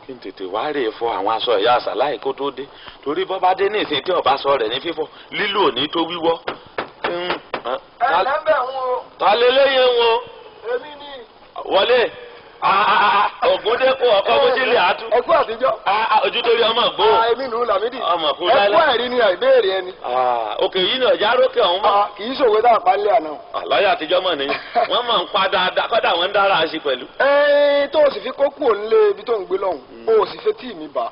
kí n tètè wá rè fọ àwọn aṣọ ìyá àṣàláì kó tó dé torí bọ́ bá dé ní ìsìn tí ọba sọ rẹ̀ ní fífọ̀ lílò ní tó wíwọ́. Mm, ah, ta- lẹ́bẹ̀ ń wo ta lélẹ́yìn wọn èmi ni wọlé ògúndékò ọkọ bójúlé àtú ẹkú àtijọ́ ojú torí ọmọ gbó èmi nù Lámídì ọmọ kú ẹkú láíláí àìrí ni àìbéèrè ẹni òkè yìí náà járókè ọ̀hún mọ́ kì í ṣòwe tá a pa nílé àná. àlàyé àtijọ́ mọ̀ nìyí wọ́n mọ̀ ń pa dáadáa kọ́dà wọ́n ń dára sí pẹ̀lú. ẹ tó o sì fi kókó òǹlé ibi tó ń gbé lọ́hùn o sì fẹ́ tí mi bá.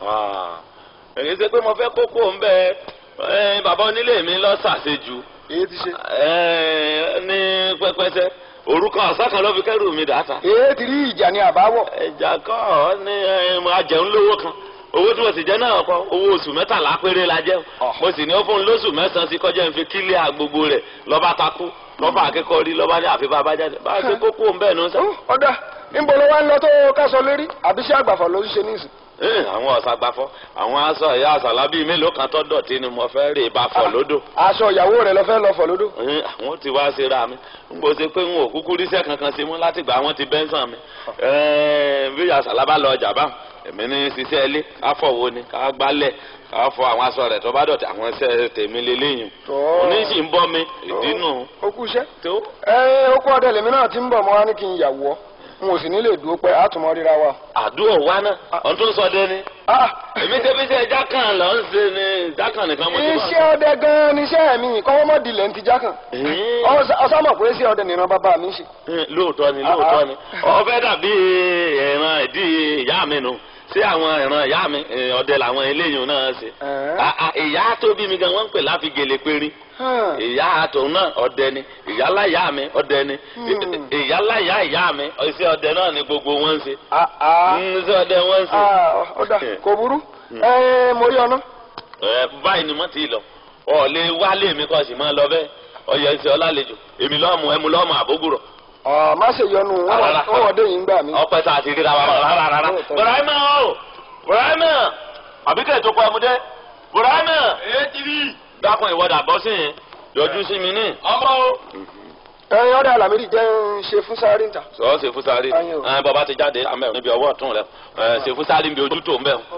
èyí ṣe pé mo fẹ́ kókó ń bẹ ẹ, bàbá onílé mi lọ ṣàṣejù èyí ti ṣe. ẹ, ní pẹpẹsẹ orúkọ ọ̀sán kan ló fi kẹ́rù mi dàtà. èyí ti rí ìjà ní àbáwọ̀. ẹja kọ́ ọ ní ẹ, mo ajẹun lówó kan owó tí mo sì jẹ náà kọ owó oṣù mẹ́tàlá péré la jẹ mo sì ní ó fún un lóṣù mẹ́sàn-án sí kọjá ń fi kílíà gbogbo rẹ̀ lọ́ba takú lọ́ba akẹ́kọ̀ọ́ rí lọ́ba ní àfi bàbá jáde bá a ṣe kókó ń bẹ̀ nù sẹ́. ọ̀dà níbo ló wá ń lọ tó kásọ lérí àbí ṣé àgbàfọ̀ ló ń ṣe níìsín. Ẹ, àwọn ọ̀sàgbàfọ́ àwọn aṣọ ìyá àṣàlá bíi mélòó kan tó dọ̀tí ni mo fẹ́ rè bá fọ̀ lódò. aṣọ ìyàwó rẹ lọ fẹ́ lọ fọ̀ lódò. Ẹ, àwọn ti wá ṣe ra mi n kò ṣe pé n ò kúkú ríṣẹ́ kankan ṣe mú láti gbà wọ́n ti bẹ́ńsàn mi. Ẹ, bí ìyá àṣàlá bá lọ ọjà báwọn èmi ní ṣiṣẹ́ ilé ká fọ̀wọ́ ni ká gbálẹ̀ ká fọ àwọn aṣọ rẹ̀ tó bá dọ̀tí àwọn iṣẹ́ tèmi lélẹ́yìn. Tọ́. oníṣì ń bọ́ mi ìdí nù. ó kú iṣẹ́. tó ẹ ó kú ọdẹ lèmi náà ti ń bọ̀ mọ́ wá ní kí n yàwó ọ n ò sì ní lè dúró pẹ́ àtúmọ̀ ríra wa. àdúrà wa náà ọ̀n tó ń sọ dé ni. Ah, èmi ṣe fi ṣe ẹja kan lọ ń ṣe ni ẹja kan nìkan mo ti wá. iṣẹ́ ọdẹ gan-an ni iṣẹ́ mi kọ́wọ́ mọ́ dilẹ̀ ń ti já kan. Ẹ̀hìn. ọsàn mọ̀ pé iṣẹ́ ọdẹ nìran bàbá mi ń ṣe. lóòótọ́ ni lóòótọ́ ni ọbẹ̀ dàbí ìran ìdí ìyá mi nù sí àwọn ìran ìyá mi eh, ọdẹ làwọn eléyìí náà ṣe. Ẹ̀hìn. Ah, ah, ìyá tó bí mi gan wọ́n ń pè láfi gèlè périn Hàn. ìyá tòun náà ọdẹ ni ìyálà ìyá mi ọdẹ ni Hmm. ìyálà ìyá ìyá mi iṣẹ́ ọdẹ náà ni gbogbo wọn ń ṣe Ah, ah. Mm, iṣẹ́ ọdẹ wọn ń ṣe. Ah, ọ̀dà kò burú. ẹ mo rí ọ̀nà. Ẹ, báyìí ni mo ti lọ ọ lè wálé mi kọ́ sì máa lọ bẹ́ẹ̀ ọyọ iṣẹ́ ọlálejò èmi lọ́mù ẹmu lọ́mù àbógùrọ̀ Ọ̀, má ṣe yọnu wọn Rárá. wọ́n wọ́n dé yìí ń gbà mí. ọpẹ tá a ti ríra wa rárá rárá. Lóòótọ́. Bùráìmà o Bùráìmà àbíkẹ́ tó kọ ẹmu dé Bùráìmà. èyí ti rí dákun ìwọ́dà bọ́ sí yẹn yọjú sí mi ní. ọmọ o. ẹ ọ̀dà Lámídì jẹ́ ń ṣe fún sáré níta. sọ ṣe fúsárì Ayé o. ẹ bàbá ti jáde àmọ́ níbi ọwọ́ ọ̀tún rẹ ẹ ṣe fúsárì níbi ojú tó ń bẹ̀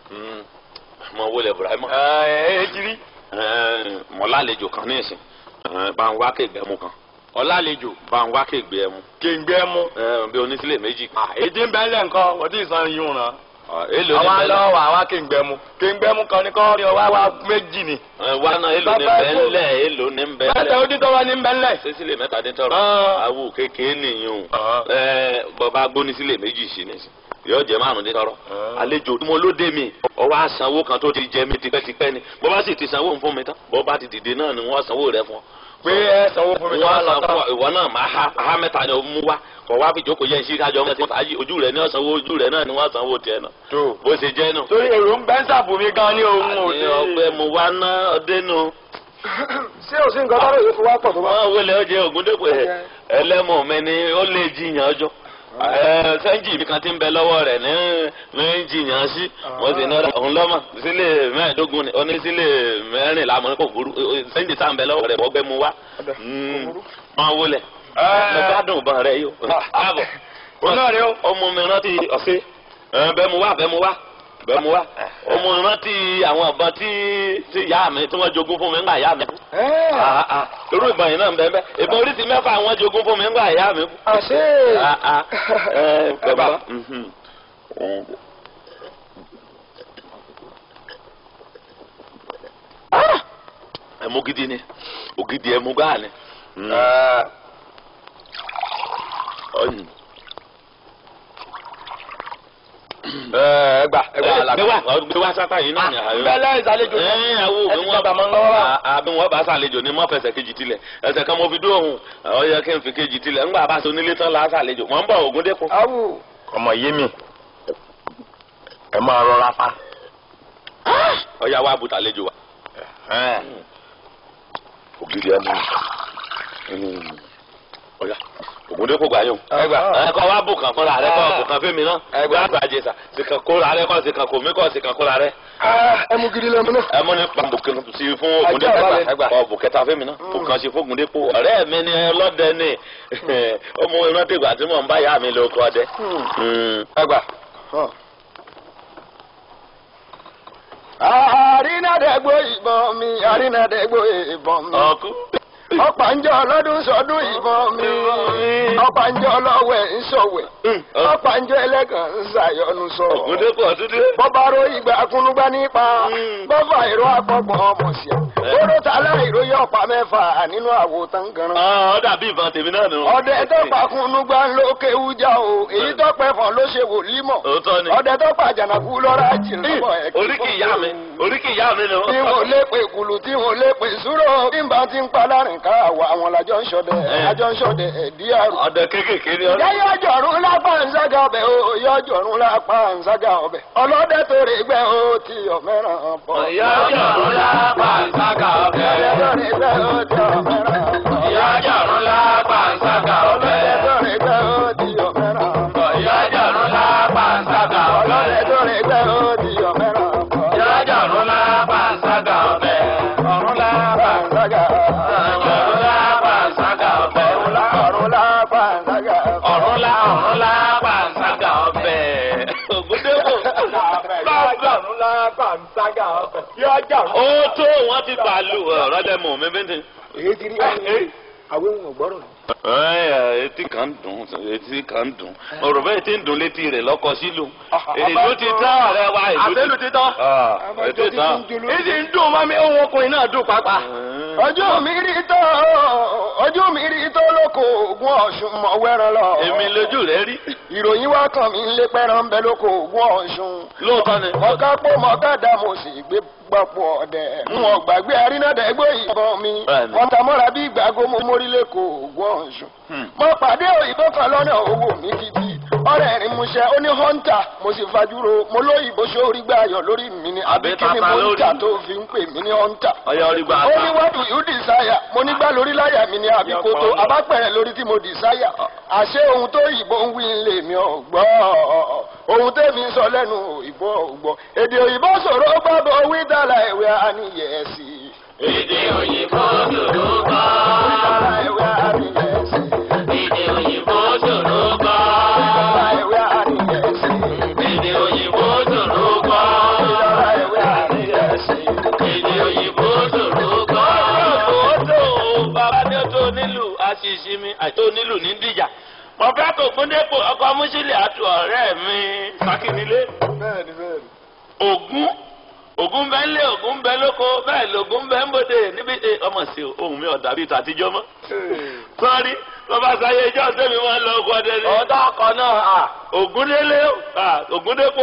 mọ wọlé Bùráìmà. èyí ti rí mọ lálejò kan ní ìsìn ẹ, bá ń wá kéègbé mu kan ọ̀làlejò bá ń wá kéègbé mu kéńgbé mú. ẹ, bí onísílẹ̀ méjì. èdè ń bẹ́lẹ̀ nǹkan wọ́n ti sàn yín ràn. Ọ, èlò ní àwọn bẹ́lẹ̀ alọ́ wà wá kéńgbé mú. kéńgbé mú kan ní kọ́ rí ọwá wá méjì ni. ẹ, wá náà èlò ní Bàbá ẹ̀kọ́. bẹ́lẹ̀ èlò ní mẹ́ta bẹ́lẹ̀. ó dín tọ́wọ́ ní bẹ́lẹ̀. sísílẹ̀ mẹ́ta dín tọrọ Ah. awo kékeré nìyẹn o Ah. ẹ bọba gbóni sílẹ̀ méjì sí ni yóò jẹ márùn dín tọrọ Ah. àlejò mo ló dé mi ọwọ́ àsanwó kan tó ti jẹ mi tipẹ́tipẹ́ ni bọba sì ti sanwó fún mi tán bọba ti dìde náà ni wọ́n sanwó rẹ fún ọ. pé ẹ sanwó fún mi wọ́n lọ́wọ́ san fún ọ lọ́tọ́. ìwọ náà máa ha ha mẹ́ta ni o mú wá kọ wá fi jókòó yẹn sí kájọ ọmọ ẹsẹ fàájì ojú rẹ ní ọ̀sánwó ojú rẹ náà ni wọ́n sanwó tiẹ̀ náà tó. bó ṣe jẹ́ nù. torí èrò ń bẹ́ ń sàbò mi gan ní ohun àní òde. ọgbẹ́ mo wá ná ọdẹ nù. ṣé o sí nǹkan tọ́lọ̀ yìí fi wá pọ̀ tó bá. wọ́n wọlé ọjẹ́ ògúndépè ẹlẹ́mọ̀ mi ni ó lè jiyàn ọjọ́ ẹ sẹ́ńjì mi kan ti ń bẹ lọ́wọ́ rẹ̀ ní ní jiyàn sí wọ́n sì ní ọ̀dà òun lọ́mọ sílẹ̀ mẹ́ẹ̀ẹ́dógún ni oní sílẹ̀ mẹ́rìnlá mọ́ kò burú sẹ́ńjì tá à ń bẹ lọ́wọ́ rẹ̀ wọ́n gbẹ́ mu wá Ọ̀dà, kò burú. máa wọlé Ẹ. mo gbádùn ìbọn rẹ yìí o káàbọ̀ òun náà rí o. ọmọ mi rántí ọ̀sẹ̀ ẹ, bẹ́ẹ̀ mu wá bẹ́ẹ̀ mu wá bẹ́ẹ̀ mu wá ọmọ mi rántí àwọn ìbọn tí tí ìyá mi tí wọ́n jogún fún mi ńgbà ìyá mi kú Ẹ́, Ah, ah. irú ìbọn yìí náà ń bẹ́ẹ̀ bẹ́ẹ̀ ìbọn oríṣi mẹ́fà àwọn jogún fún mi ńgbà ìyá mi kú. àṣé. Ah, ah. ẹ Ẹ bá. bàbá. mhm. Ah! ẹmu gidi ni ògidì ẹmu gbáà ni. Mm. Ọyìn. ẹ gbà ẹ gbà Ẹ, Àlàbí. gbé wá gbé wá sápá yìí náà ni àyọ. bẹ́lẹ̀ ìsàlejò ẹ àwo ẹ bí ti wọn gbàgbà mọ́ ń lọ́wọ́ bá. àbí wọn bá sàlejò ní mọ́fẹsẹ̀ kejì tilẹ̀ ẹsẹ̀ kan mo fi dúró òun ọ yẹ kí n fi kejì tilẹ̀ ńgbà bá so nílé tán la sàlejò mọ̀ ń bọ̀ Ògúndépò. awu. ọmọ yé mi ẹ máa rọra fa. ọ̀ya wa bùtà lejò wa. ògidì ẹmu ọ̀ya Ògúndépò gbà yóò. ẹ gbà. ẹ kọ́ wa bù kàn fúnra rẹ kọ́ bù kàn fẹ́mi náà. Ẹ gbà. gbà àjẹsà sìkàn kóra rẹ kọ́ sìkàn kò mí kọ́ sìkàn kóra rẹ. Ah, ẹ mú gidi lẹ́mu náà. ẹ mọ ní pàmbùkì sí fún Ajá Ògúndépò balẹ̀. ẹ gbà kọ́ bù kẹta fẹ́mi náà bù kàn sí fún Ògúndépò. ọ̀rẹ́ mi ni ọlọ́dẹ ni ọmọ ìrántí ìgbà tí mò ń bá ìyá mi lóko ọdẹ. Hmm. Mm. ẹ gbà. Hàn. àrínàdẹ́gbò ìbọn mi àrínàdẹ́gbò ìbọn mi. ọkú. ọ̀pàǹjọ́ ọlọ́dún sọdún ìbọn mi. ọ̀pàǹjọ́ ọlọ́wẹ̀ ń sọ̀wẹ̀. ọ̀pàǹjọ́ ẹlẹ́gàn ń ṣàyọnu sọ. ògúndépò ọtúndé. bọ́bá ro ìgbà kúnúgbá nípa. bọ́fà ìró àpọ̀gbọ̀n ọmọ sí ẹ. oró tálá ìròyìn ọ̀pá mẹ́fà nínú àwo tangaran. ọ dàbí ìbọn tèmi náà nù. ọdẹ tó pa kúnúgbá ló kéwú já o èyí tó pẹ́ fọ́n ló ṣe wòlímọ̀. òótọ́ ni. ọdẹ tó pa jànàkú lọ́ra jìnnà oríkì ìyá mi oríkì ìyá mi nù. tí wọn lè pè kùlù tí wọn lè pè súrò bí n bá ti ń pa láàrin ká àwọ àwọn làjọ ń ṣọdẹ àjọ ń ṣọdẹ ẹdí àrùn. ọ̀dẹ kéékèèké ni ọdẹ. yẹ́yẹ́ ọjọ́rùn lápá ǹsága ọbẹ̀ o yẹ́ ọjọ́rùn lápá ǹsága ọbẹ̀ ọlọ́dẹ tó rè gbẹ́ o ti ọ̀mẹ́ràn pọ̀. ìyá ọjọ́rùn lápá ǹsága ọbẹ̀. ọlọ́dẹ tó rè gbẹ́ o ti ọ̀mẹ́ràn pọ̀. ìyá ọjọ́rùn lápá ǹsága ọbẹ̀. ọlọ́dẹ tó rè gbẹ́ o ti ọ̀mẹ́ràn pọ̀. ìyá ọjọ́rùn lápá ǹsága ọbẹ̀. ọlọ́dẹ tó rè gbẹ́ o ti ọ̀mẹ́ràn pọ̀. ìyá ọjọ́rùn lápá ǹsága ọbẹ̀. ọ̀run lápá ǹsága ọ̀run lápá ǹsága ọbẹ̀. ọ̀run lápá ǹsága ọ̀run lá ọ̀run lápá ǹsága ọbẹ̀. ògúndépò. ọ̀run lápá ǹsága ọbẹ̀. yọjọ́ ó tó wọn ti bàálù ọ̀rọ̀ lẹ́mọ̀ mi bẹ́ẹ̀ ni. èyí ti rí àwọn ohun ọ̀gbọ́rọ̀ ni. Ẹ etí kan ń dùn etí kan ń dùn ọ̀rọ̀ bẹ́ẹ̀ ti ń dùn létí rẹ̀ lọ́kọ sílù èlò ti tán ọ̀rẹ́ wa èlò ti tán ètò tán ìdí ń dùn mọ́ mi ohun ọkùnrin náà dùn pápá. ọjọ́ mi rí tó ọjọ́ mi rí tó lóko ògùn ọ̀ṣun mọ̀ wẹ́ràn lọ. èmi lójú rẹ̀ rí ìròyìn wá kàn mí lé pẹ́ràn bẹ lóko ògùn ọ̀ṣun. lóòótọ́ ni. mọ̀ká pọ̀ mọ̀ká dá mo sì gbé gbapò ọ̀dẹ̀. n ò gbàgbé arínàdẹ́gbẹ́ ìbọn mi. Bẹ́ẹ̀ni. wọ́n ta mọ́ra bí ìgbàgbọ́ mo mórí lẹ́kọ̀ọ́ ògùn ọ̀ṣun. mo pàdé òyìnbó kan lọ́nà owó mi títí. ọ̀rẹ́ rìn múṣẹ́ ó ní hunter mo sì fajúro mo lóyìnbó sórí gbà ayọ̀ lórí mi ni àbí Àbí kí ni tata mo ń lórí. tà tó fi ń pè mí ní hunter. ọyọ orí gba ó ní àtà. what do you desire mo ní gbá lórí láyà mi ni àbí kótó Yọpọ̀. abápẹ̀rẹ̀ lórí tí mo desire. àṣé ohun tó yìnbó ń wí ń lè mi ò gbọ́ ohun tẹ́mi ń sọ lẹ́nu òyìnbó ò gbọ́ èdè òyìnbó sọ̀rọ̀ gbàgbọ́ wí dàlà ìwé àníyẹ̀sí. èdè òyìnbó ṣòro gbọ́. dàlà ìwé àníyẹ̀sí. èdè òyìnbó ṣòro gbọ́. dàlà ìwé àníyẹ̀sí. èdè òyìnbó ṣòro gbọ́. dàlà ìwé àníyẹ̀sí. èdè òyìnbó ṣòro gbọ́. ó tó bàbá ní ó tó nílùú àṣìṣe mi àti ó nílùú ní dìjà. mo fẹ́ kó gbóndépò ọkọ̀ mùsílẹ̀ àti ọ̀rẹ́ mi sákìnílé. bẹ́ẹ̀ni bẹ́ẹ̀ni. ògún ògún bẹ ńlé ògún bẹ lóko bẹ́ẹ̀ lògún bẹ ń bòde níbi ẹ, ọmọ sí o, ohun mi ọ̀dà bíi tàtijọ́ mọ́. sọ́ọ́rí bàbá sáyé ìjọ tẹ́mi máa ń lọ ọkọ̀ ọdẹ ni. ọ̀dọ́ ọkọ̀ náà à. ògúndélé ah, ògúndépò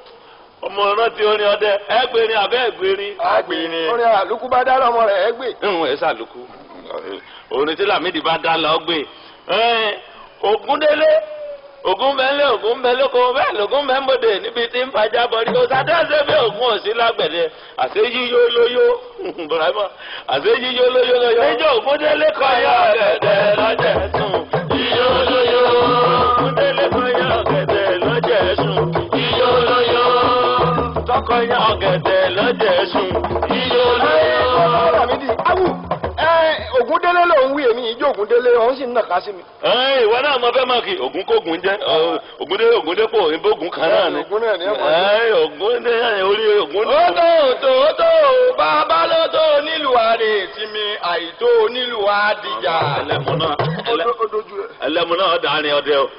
ọmọ rántí orin ọdẹ ẹgbẹrin abẹ ẹgbẹrin. agbèrè. orin àlùkù bá dá lọ́mọ rẹ̀ ẹ́ gbé. ìhùn ẹ sàlùkù orin tí Lámìdí bá dá lọ gbé Ẹ́n, ògúndélé ògún bẹ ńlé ògún bẹ lóko bẹ́ẹ̀ lògún bẹ ń bòde níbi tí ń fàjà bọrí o sàdéhùn bí ògún òsì lágbẹ̀dẹ àṣẹ yíyó lóyó bùrọ̀mọ́ àṣẹ yíyó lóyó lóyó. níjọ́ ògúndélé kọ́ yọ ọ̀gẹ̀dẹ̀ lọ́jẹ̀ sùn yíyó lóyó ògúndélé kọ́ yọ ọ̀gẹ̀dẹ̀ lọ́jẹ̀ sùn yíyó lóyó tọkọ yọ ọ̀gẹ̀dẹ̀ lọ́jẹ̀ sùn yíyó lóyó. Lámídì awù ẹ Ògúndélé ló ń wí èmi ìjọ Ògúndélé òun sì ń nàka sí mi. Ẹ́n, ìwọ náà mo fẹ́ mọ̀ kí ògún kógun jẹ́ ọ, ògúndé ògúndépò ìbógun kan náà ni. Ògún náà ni ẹ mọ̀ sí. Ẹ́n, ògúndé orí ògún ó tó tó tó bàbá ló tó nílùú àrè tí mi àìtó nílùú àdìjà. ẹlẹ́mu náà ẹlẹ́- ó dojú ẹ. ẹlẹ́mu náà dàrin ọdẹ o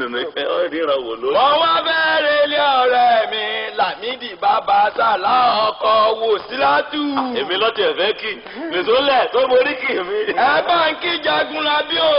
ọ ríran wò ló. wọ́n wá bẹ̀rẹ̀ ilé ọ̀rẹ́ mi Lámídì bàbá sàlá ọkọ̀ wò sílátù. èmi lọ́tì ẹ̀fẹ́ kì nìṣó lẹ̀ tó borí kì mí. ẹ bá ń kí jagun labí o.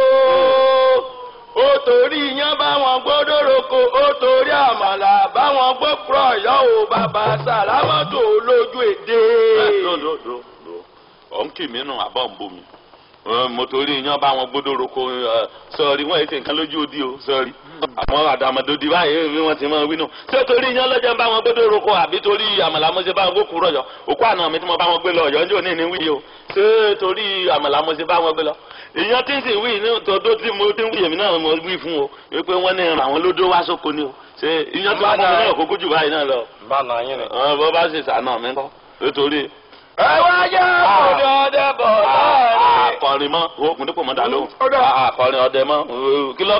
ó torí iyán báwọn gbọ́dọ̀ roko ó torí àmàlà báwọn gbọ́ púrọ̀ yọ ò bàbá sàlámọ́tò lójú èdè. lódòdó ọ̀ ń kì mí nù àbọ̀ ń bomi mo torí iyán bá wọn gbódò roko sọ̀rí wọ́n èsì nǹkan lójú odi o sọ̀rí àmọ́ àdàmọ̀dòdì báyìí bí wọ́n ti máa wí nù ṣé torí iyán lọ́jọ́ bá wọn gbódò roko àbí torí àmàlà mo ṣe bá wọn gbókù rọ̀yọ̀ òkú àná mi tí mo bá wọn gbé lọ ọ̀yọ́ njó ní ní wí o ṣé torí àmàlà mo ṣe bá wọn gbé lọ ìyẹn tí ń sì wí ní tòótọ́ tí mo ti ń wí èmi náà mo wí fún o wípé wọ́n ní ràn àwọn lódó wá sóko ni o ṣé ìyẹn tí wọ́n mú mi náà kókó jù báyìí náà lọ bá nà yín ni. bọ́ bá ṣe sànà mi kọ́ nítorí ẹ wá jẹ́ òde ọdẹ bọ̀ láàrin. akọrin mọ́ o kùn dípò mọ́ dà lóhùn Ó dà. akọrin ọdẹ mọ́ kí lọ́kàn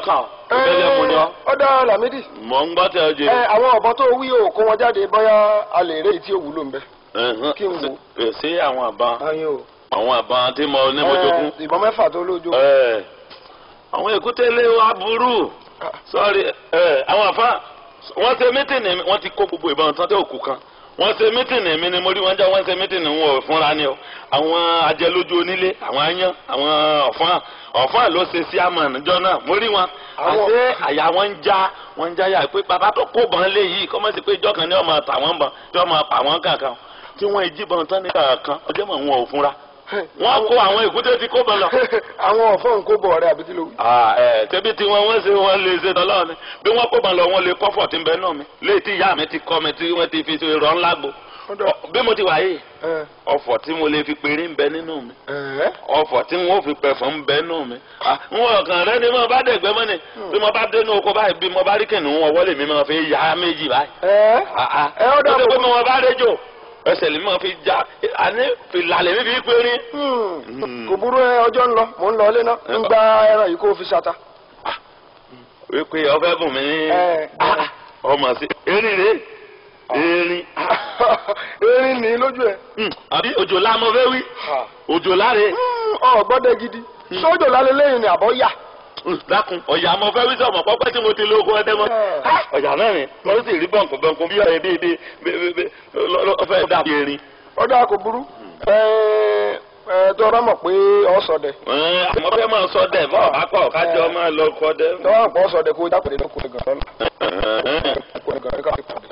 ìbẹ́lẹ̀ mu ni ọ́ ọ̀dà Lámídì mọ̀ ń gbọ́ tẹ ọ jẹ. ẹ àwọn ọ̀bọ tó wí o kó wọn jáde bóyá a lè rí èyí tí ó wúlò ń bẹ. Ẹ̀hán. kí n wò. Ṣé- ṣé àwọn àbá ayin o. àwọn àbá tí mo ní mo jogún. Ẹ, ìbọn mẹ́fà tó lójú. Ẹ, àwọn èkúté lé wa burú sọ́ọ̀rì ẹ àwọn àfa wọ́n ṣe mítìnì mi wọ́n ti kó gbogbo ìbọn tán tó òkú kan wọ́n ṣe mítìnì mi ni mo rí wọn jẹ́ wọ́n ṣe mítìnì wọn ò fúnra ni o àwọn ajẹlójú onílé àwọn aáyán àwọn ọ̀fọ́n ọ̀fọ́n ló ṣe sí àmọ̀ níjọ́ náà mo rí wọn Àwọn- àti àyà wọn ń já wọn ń já yà pé bàbá tó kó bọn lé yìí kọ́ mọ́ sí pé ìjọ kan ní ọmọ tà wọ́n bọn tí wọ́n máa pa wọ́n kankan tí wọ́n jí bọn tán ní kankan ọjọ́ mọ̀ wọn ò fúnra wọ́n kó àwọn èkúté ti kó bọn lọ àwọn ọ̀fọ́ ń kó bọ̀ ọ̀rẹ́ àbí kí ló wí. ah ẹ tẹbi tí wọn wọn ṣe wọn lè ṣe tọlọ ni bí wọn kó ban lọ wọn lè kọfọ tí ń bẹ náà mi léyìí tí ìyá mi ti kọ mi tí wọn ti fi ṣe rọ ńlá gbo Ọ̀dà. Ọ- bí mo ti wà yìí Ẹ, ọ̀fọ̀ tí mo lè fi péré ń bẹ nínú mi ẹ, ọ̀fọ̀ tí wọn ò fi pẹfọ ń bẹ nínú mi Ah, n wọn kàn rẹ ni mo bá dẹgbẹ mọ ni bí mo bá dénú oko báyìí bí mo bá rí kìnìún wọn wọlé mi máa fi yá méjì báyìí ẹ. Ah, ah. Ẹ, ó dà ó ti pé bọ̀. mo bá réjò ẹsẹ̀ lè máa fi já àní fìlàlẹ̀ mi fi péré. Hmm. kò burú ẹ ọjọ́ ń lọ mò ń lọ ilé náà ń gba ẹran yìí kó o fi ṣata. wípé ọfẹ bùn mí ní Ẹ, Ah, ah, ọmọ sí erin rè erin erin ní lójú ẹ. Hmm, àbí òjòlá mo fẹ́ wí òjòlá rè ọ gbọ́dọ̀ gidi sójò lálẹ́ lẹ́yìn ni àbọ̀ yà. Hmm, dákun ọ̀yà mo fẹ́ wí sọ̀mọ̀ pọ́pẹ́ tí mo ti lóògùn ẹdẹ mọ́ Ẹ. Ah, ọ̀yà náà ni mo sì rí bọ̀ǹkù bọ̀ǹkù bí ọ̀rẹ́ bíi bíi bíi bíi ọ̀fẹ́ dàbí erin. ọ̀dà kò burú. ẹ ẹ tó ọ̀rọ̀ mọ̀ pé ọ̀ sọ̀dẹ̀. Ẹ, àmọ́ fẹ́ máa sọ dẹ̀ bọ́ akọ kájọ máa lọ kọ dẹ́. tó ọ̀rọ̀ pọ̀ sọ̀dẹ̀ kó o jápèdè lọ́kùn ẹ̀gàn lọ́la. Kó ẹ̀gàn rẹ̀ ká fi pàdé.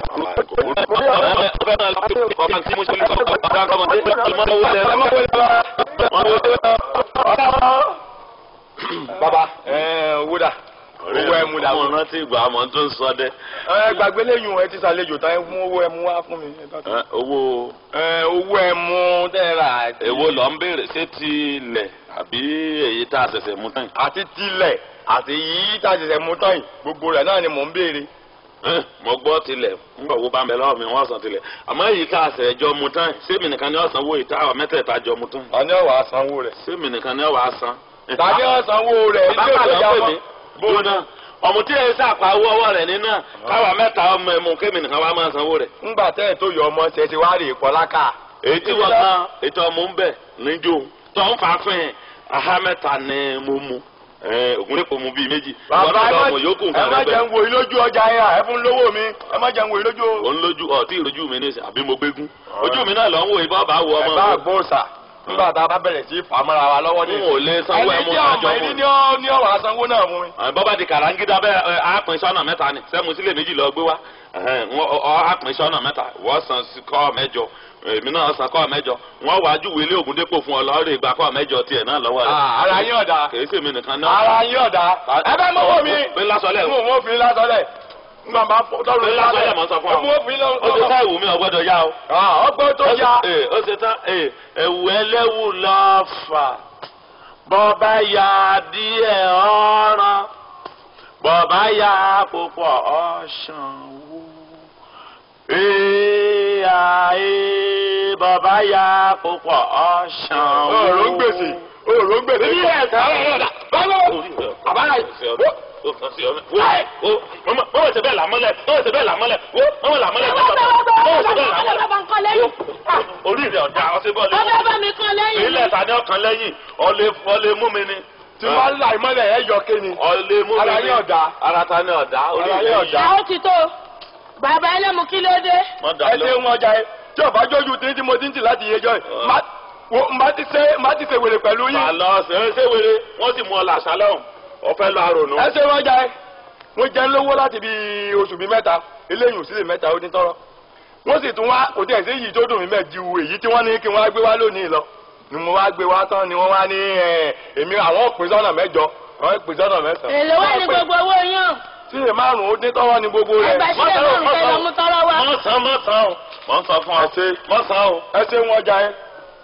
baba ẹ owó dà owó ẹ mú dà Ọmọ rántí ìgbà àmọ́ tó ń sọ dẹ́. ẹ gbàgbé lẹ́yìn ẹ ti sàlejò tán ẹ mú owó ẹ mú wá fún mi. Ẹ, Owó ẹ owó ẹ mú tẹ́ ẹ rà. èwo lọ ń béèrè ṣé ti ilẹ̀ àbí èyí tá a ṣẹ̀ṣẹ̀ mú tán yìí? àti tilẹ̀ àti yìí tá a ṣẹ̀ṣẹ̀ mú tán yìí gbogbo rẹ̀ náà ni mò ń béèrè. Ẹ, mo gbọ́ tilẹ̀ ńgbà wo bá ń bẹ lọ́wọ́ mi wọ́n san tilẹ̀ àmọ́ èyí tá a ṣẹ̀ jọ mú tán yìí sẹ́mi nìkan ni ọ̀sán owó ìta àwọn mẹ́tẹ̀ẹ̀ta jọ mú tán yìí. tani ọ̀wà sanwó rẹ̀. sẹ́mi nìkan ni ọ̀wà san. tani ọ̀sanwó rẹ̀ ilé bàbá ìtọ́jà àlọ́ pè mọ́. mí gbóná ọmọ tí èyí sàpà owó ọwọ́ rẹ̀ nínú náà káwa mẹ́ta ọmọ ẹ̀mú kémi nìkan wá máa sanwó rẹ̀. ńgbà tẹ́ ẹ̀ tó yọ ọmọ ṣe ti wá rè é kọ́láka. èyí tí wọ́n kan ètò ọmọ ń bẹ̀ níjó tó ń fa fún ẹ̀ aha mẹ́ta ni mo mu ògùn lẹ́kọ̀ọ́ mu bíi méjì bàbá Ìwọ ẹ náà má ọmọ yòókù ẹ nǹkan má rẹ̀ jẹ́ bẹ́ẹ̀. ń wo ilójú ọjà yẹn ẹ fún lówó mi ẹ má jẹ́ ń wo ilójú. òun lójú ọtí ìrojú mi ní ìsìn àbí mo gbégún ojú mi náà lọ ń wo ìbọn bá wo ẹ ọmọ bá mi. gbóòsà nígbà tá a bá bẹ̀rẹ̀ sí fàmọ́ra wa lọ́wọ́ ní. n ò lè sanwó ẹni ẹmu tí àjọ ọmọ fún ẹni mi. ní ọ ní ọwọ́ asanwó náà fún mi. àwọn bọ́bá di kàràǹgídá bẹ́ẹ̀ ẹ, á pín sọ́nà mẹ́ta ni sẹ́mu sílẹ̀ méjì lọ gbé wá ẹ̀hẹ́n, wọ́n- ọ ọ, á pín sọ́nà mẹ́ta wọ́n san sí kọ́ mẹ́jọ èmi náà san kọ́ mẹ́jọ wọ́n wá júwèé ilé ògùn dépò fún ọ lọ́ọ́rẹ́ ìgbà kọ́ mẹ́jọ tiẹ̀ náà lọ́wọ́ rẹ̀. Ah, ara yín ọ̀dà kèé sèmi nìkan náà. ara yín ọ̀dà ẹ bá mọ́wọ́ mi. pé lásọlẹ̀ mo mọ́ fi lásọlẹ̀ nígbà bá fọ́ tọ́lù pé lásọlẹ̀ mọ̀ sọ fún ọ. mo fi ó ti ká ìwù mi ọgbọ́dọ̀ yá o. ọgbọ́n tó Ó yá. ṣe- ee, ó ṣe tán ee, ẹ̀wù ẹlẹ́wù lọ́fà bọ́ọ̀bá ya díẹ̀ ọ̀ràn bọ́ọ̀bá ya púpọ̀ ọ̀ṣàn wò. Ee àyè bọ́ọ̀bá ya púpọ̀ ọ̀ṣàn wò. òòrùn gbèsè òòrùn gbèsè. Èmi yẹ ẹ̀ka ọ̀rọ̀ ọ̀dà. Báwo? Àbára yìí. Wo wo wo wo mọ̀mọ́ ṣe bẹ́ẹ̀ làmọ́lẹ̀ mọ̀mọ́ ṣe bẹ́ẹ̀ làmọ́lẹ̀ wo mọ̀mọ́ làmọ́lẹ̀ mọ̀mọ́ ṣe bẹ́ẹ̀ làmọ́lẹ̀. Orí rẹ̀ ọ̀dà ọ̀sẹ̀ bọ́ọ̀lù. Ọbẹ̀ bá mi kan lẹ́yìn. Ilé ìta ni ọkàn lẹ́yìn ọ̀lẹ́ ọ̀lẹ́ mú mi ni. tí wọ́n ń la ìmọ̀lẹ̀ ẹ̀ yọ kéni. ọ̀lẹ́ mú mi ni. Ara yín ọ̀dà. Ara ta ni ọ̀dà. Orí Ara yín rẹ̀ ọ̀dà. ọ̀dà. Àwọn ti tó. Bàbá ẹlẹ́mu kí ló dé? Mọ̀ dà ẹ lọ. ṣe wọn ọjà yẹn tí ọba jójú tí tí mo ti ń tì láti yẹjọ yìí má wo má ti ṣe má ti ṣe wèrè pẹ̀lú yín. Àlọ́ ṣeré ṣé wéré wọ́n sì mú ọ làṣà lọ́hùn. Ọ̀fẹ́ lọ àrònú. ẹ ṣe wọn ọjà yẹn wọ́n jẹ́ ń lówó láti bí oṣù bíi mẹ́ta eléyìí òsì lè mẹ́ta ó dín tọ́rọ́ wọ́n sì tún wá kò tí ẹ̀ sí èyí tó dùn mí mẹ́ ju èyí tí wọ́n ní kí wọ́n á gbé wá lónìí lọ ni mo wá gbé wá tán ni wọ́n wá ní ẹ̀ èmi àwọn òpin sọ́nà mẹ́jọ àwọn òpin sọ́nà mẹ́sàn-án. Èlò wà ní gbogbo owó yàn. sílè márùn-ún ó dín tọ́rọ́ ní gbogbo rẹ̀. Ẹgbẹ́ sílẹ̀ márùn-ún kẹ́ lọ mú tọ́rọ́ wá. Mọ̀ sàn mọ̀ sàn o. Mọ̀ ń sọ fún ọ. Ẹ ṣe. Mọ̀ sàn o. ẹ ṣe wọn ọjà yẹn.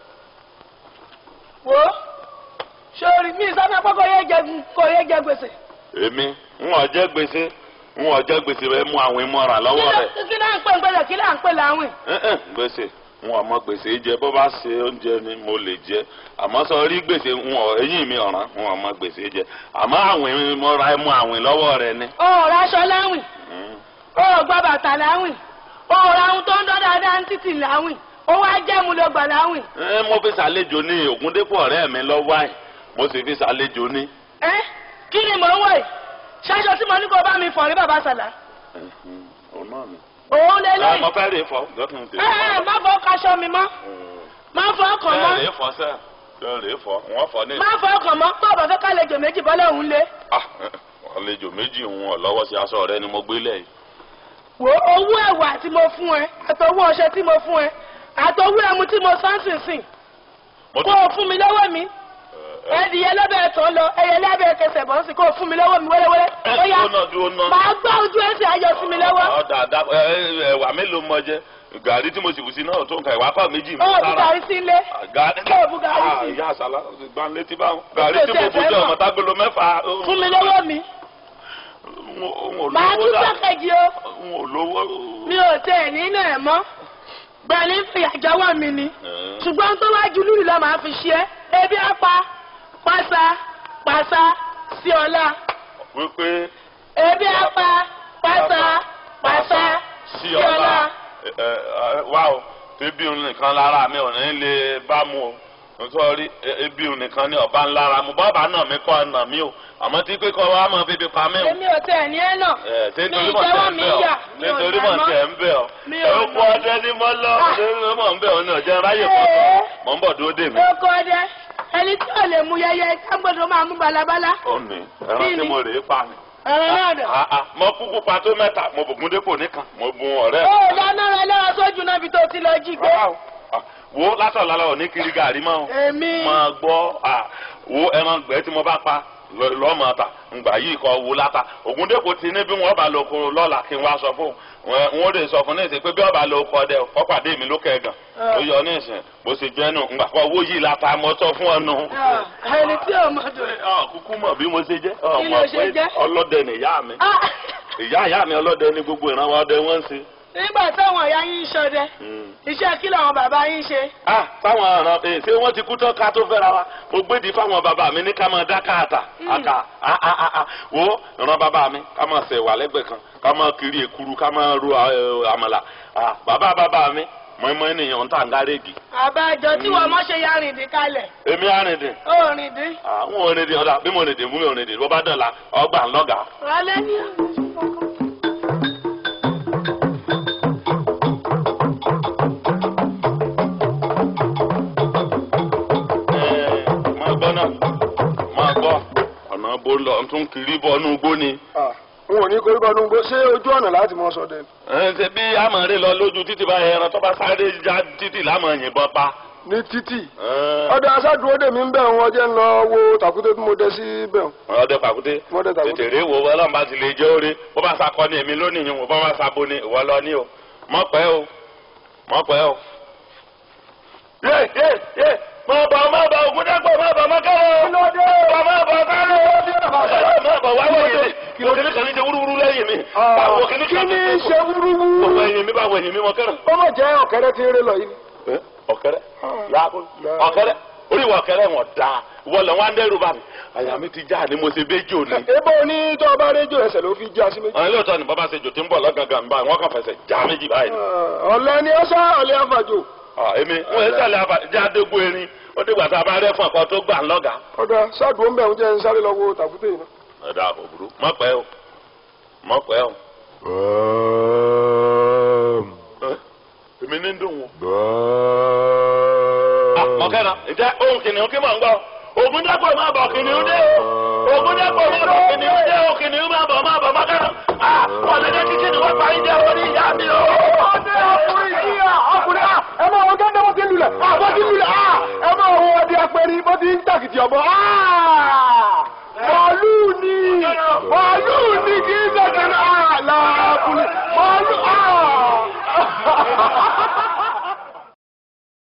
wo sórí mi sábà pé kò yé jẹ kò yé jẹ gbèsè. èmi ń wọ́n jẹ́ gbèsè ń wọ́n jẹ́ gbèsè rẹ̀ mú àwọn ìmọ̀ràn lọ́wọ́ rẹ̀. kí ló ń pè ń gbèsè kí ló ń pè láwìn. Ẹ̀hẹ̀n, gbèsè wọn ọmọ gbèsè jẹ bó bá ṣe oúnjẹ ni mo lè jẹ àmọ́ sọ rí gbèsè wọn eyín mi ọ̀ràn wọn ọmọ gbèsè jẹ àmọ́ àwìn mo ra ẹmu àwìn lọ́wọ́ rẹ ni. o ò raṣọ láwìn Mm. o ò gba bàtà láwìn o ò ra ohun tó ń dán dáadáa ń títì láwìn o wá jẹ́ mu ló gbà láwìn. ẹ mo fi ṣàlejò ní Ògúndépò ọ̀rẹ́ mi lọ́wọ́ àì mo sì fi ṣàlejò ní. ẹ kí ni mò ń wọ̀ yìí ṣáṣọ tí mo ní kó bá mi fọ̀ rí bàbá sàlá Mhm. òun náà ni. òun lè ẹ lóyìn. mo fẹ́ rè é fọ lọ́tún tèmi. ẹ ẹ má fọ kaṣọ mi mọ́ má fọ ọkàn ẹ mọ́ rè é fọ sẹ́ ẹ rè é fọ wọ́n fọ ní. má fọ ọkàn mọ́ tó o bá fẹ́ kálejò méjì bọ́lá òun lé. Ah, àlejò méjì òun ọ̀ lọ́wọ́ sí aṣọ rẹ ni mo gbé lẹ̀ yìí. wo owó ẹ̀wà tí mo fún ẹ àtọwọ́ ọṣẹ tí mo fún ẹ àtọwọ́ ẹmu tí mo sánsìn sìn mo kó o fún mi lọ́wọ́ mi ẹdìyẹ lọ́bẹ̀ tán lọ ẹyẹ lábẹ́ kẹsẹ̀ bọ́ sí kó o fún mi lọ́wọ́ mi wẹ́rẹ́wẹ́rẹ́ ó yá dúró náà dúró náà. màá gbá ojú ẹsẹ̀ ayọ̀ sí mi lọ́wọ́ ọ̀dà àdá ẹ̀wà mélòó mọ jẹ gàrí tí mo sì bù sí náà tó nǹkan ìwà kọ́ méjì mi ó ti gàrí sí ilé gàrí Kó o bu gàrí sí. ìyá àṣàlá gbà ń létí báwọn. gàrí Kò tí tẹ̀ mo bù fẹ́ jẹ́ mọ̀. ọmọ tágbélé mẹ́fà. fún mi lọ́wọ́ mi n ò màá lówó tún dà sẹ́kẹ̀jì o n ò lówó. mi ò tẹ̀ nínú ẹ̀ mọ́ gbẹ̀lí ń fi àjọwọ́ mi ni ṣùgbọ́n tó wájú lúrì lọ́ máa fi ṣe é ebi apá pàṣà pàṣà sí ọlá wípé ebi apá pàṣà pàṣà sí sí ọ̀la ọlá. ẹ, ẹ, wá o ebi òun nìkan lára mi ò ní lè bá mu o nítorí ebi òun nìkan ní ọba ńlára mu bọ́ọ̀bà náà mi kọ́ ọ̀nà mi o àmọ́ tí pé kọ́ wa máa fi fi pa mí o. èmi ò tẹ̀ ní ẹ̀ náà Ẹ, ṣé mi nítorí mọ̀ ìjẹ́wọ́ tẹ̀ ń mi bẹ̀ yà ọ́ mi ò nítorí jà mọ̀ mọ́. tẹ̀ ń bẹ̀ ọ́ Mi ò ẹ kú nà. ọdẹ ní mọ́ lọ Ah. nítorí mọ̀ ń bẹ̀ ọ́ ní ọ̀jẹ̀ ráyè pọ̀ Ee. mọ̀ ń bọ̀ dúró dè mí. oko ọdẹ ẹni tí ò lè mú yẹyẹ kágbọ́dọ̀ máa mú balabala ó ní ẹran tí Kí ni? mo rèé pa ni. ẹ̀rọ náà dẹ̀. Ah, ah, mo kúkú pa tó mẹ́ta mo bùkún dépò nìkan mo bùn ọ̀rẹ́ ó dáná rẹ lọ́wọ́ sójú náà bí tó ti lọ jí gbé. Rárá o. Ah, wo látọ̀ lálẹ́ ò ní kiri gàrí mọ́ o. èmi máa gbọ́ à, wo ẹran gbẹ́ tí mo bá pa lọ- lọ́mọ ta ngbà yìí kọ́ wo láta Ògúndépò ti ní bí wọ́n bá lọ ko lọ́la kí n wá sọ fún un wọ́n lè sọ fún ní ìsìn pé bí ọba lọ kọ́ dẹ ọ pàdé mi lókè gan Ah. ó yọ ní ìsìn bó ṣe jẹ́ nù ngbà kọ́ owó yìí láta mo sọ fún ọ nù. Ah, ẹni tí ò mọ̀ dùn. Ọ, kúkú mọ̀ bí mo ṣe jẹ́ ọ Kí ló mọ̀ ṣe pé jẹ́? ọlọ́dẹ nìyá mi Ah, ìyá ìyá mi ọlọ́dẹ ní gbogbo ìrànwọ́ ọdẹ wọ́n ń ṣe. nígbà táwọn ìyá yín ń ṣọdẹ Mm. iṣẹ́ kí làwọn bàbá yín ṣe. ah fáwọn ọ̀ràn ẹ̀ ṣé wọ́n ti kú tán ká tó fẹ́ra wa mo gbédi fáwọn bàbá mi ní ká máa dá káàtà àkà ah ah ah ah wo ìran bàbá mi ká máa ṣe wà lẹ́gbẹ̀ẹ́ kan ká máa kiri èkuru ká máa ro eh, àmàlà ah bàbá bàbá mi mọ̀ọ́mọ́ ènìyàn ń tà ń gárẹ́gì àbájọ tí wọ́n mọ̀ ṣe ya rìndín kalẹ̀ èmi àrìndìn ó rìndín. àwọn òrìndìn ọ̀dà bí mo rìndìn mú mi òrìndìn bó bá dọ̀la ọgbà ńlọ́gà. rálẹ́ ní. máa gbọ́ náà máa gbọ́ ọ̀nà bó lọ tún kiri bọ́ inú igbó ni. Ah, n ò ní korí bọ́ nínú gbó ṣé ojú ọ̀nà láti mọ sọdẹ ni? ẹ ṣe bí amọ̀rẹ́ lọ lójú títì bá ẹran tó bá sáré já títì lámọ̀ yìnbọn pa. ní títì Ẹ, ọdẹ aṣáájú dèmí ń bẹ̀ wọn jẹ́ ń lọ wo tàkúté tí mo dẹ sí bẹ̀ wọn. ọdẹ pàkúté Wọ́n dẹ tàkúté. tètè rè wo ọlọ́run bá ti lè jẹ́ orí bó bá sakọ ní èmi lónìí yìí wò bó bá sabo ní ìwọ lọ ní o mọ̀ pẹ́ o mọ̀ pẹ́ o. yé yé yé mọ̀ bọ̀ mọ̀ bọ̀ ògúndẹ́gbọ̀ mọ̀ bọ̀ mọ̀ kẹ́rọ̀ mọ̀ mọ̀ bọ̀ kẹ́rọ̀ mọ̀ bọ̀ wá wọ̀nyí mi mo kìíní kan ní ṣe wúrúwúrú lẹ́yìn mi báwo kìíní kí kan ni ní ṣe wúrúwú? gbogbo ẹ̀yìn mi báwo ẹ̀yìn mi mọ̀ kẹ́rọ̀. ó mọ̀ jẹ́ ọ̀kẹ́rẹ́ tí ń ré lọ yìí. Ẹ, ọ̀kẹ́rẹ́ yàgò ọ̀kẹ́rẹ́ orí ìwà ọ̀kẹ́rẹ́ wọn da wọlé wọn dẹrù bá mi àyà mi ti já ni mo ṣe béjì òní. ebo ní tó o bá rédíò ẹsẹ̀ ló fi já sí méjì. àwọn ilé ni bàbá ṣe jò tí ń bọ̀ lọ́gàngàn báyìí wọ́n kàn fẹsẹ̀ já méjì báyìí. Ah, ọ̀lẹ ni ó sá ọ̀lẹ àfàjò. Ah, èmi wọn yẹn sàlẹ̀ àbájá àdégbò erin ó dìgbà tá a bá rẹ́ fún ọkọ tó gbà ń lọ́gà. ọ̀dà ṣáàdùn ń bẹ̀ ń jẹ́ ń sáré lọ wo tàkúté yìí náà. ẹ̀dá òbúrú mọ̀ pẹ́ o mọ̀ pẹ́ o. Ẹ, èmi ní ń dùn wọn. Ah, ọ̀kẹ́ra ǹjẹ́ ohun kìnìún kí mò ń gbọ́ ògùn dẹ́pọ̀ máa bọ̀ kìnìún dé o ògùn dẹ́pọ̀ máa bọ̀ kìnìún dé o kìnìún máa bọ̀ máa bọ̀ mọ́kẹ́rọ ah wọ́n lè dé kíkì ni wọ́n parí jẹ́ orí ìyá mi o. ọdẹ ọkùnrin yìí à ọkùnrin à ẹ máa wọ gẹ́gẹ́ bó ti ń lulẹ̀ à bó ti ń lulẹ̀ à ẹ máa wọ ọdẹ apẹ̀rẹ̀ bó ti ń tàkìtì ọ̀bọ à bọ́ọ̀lù ni bọ́ọ̀lù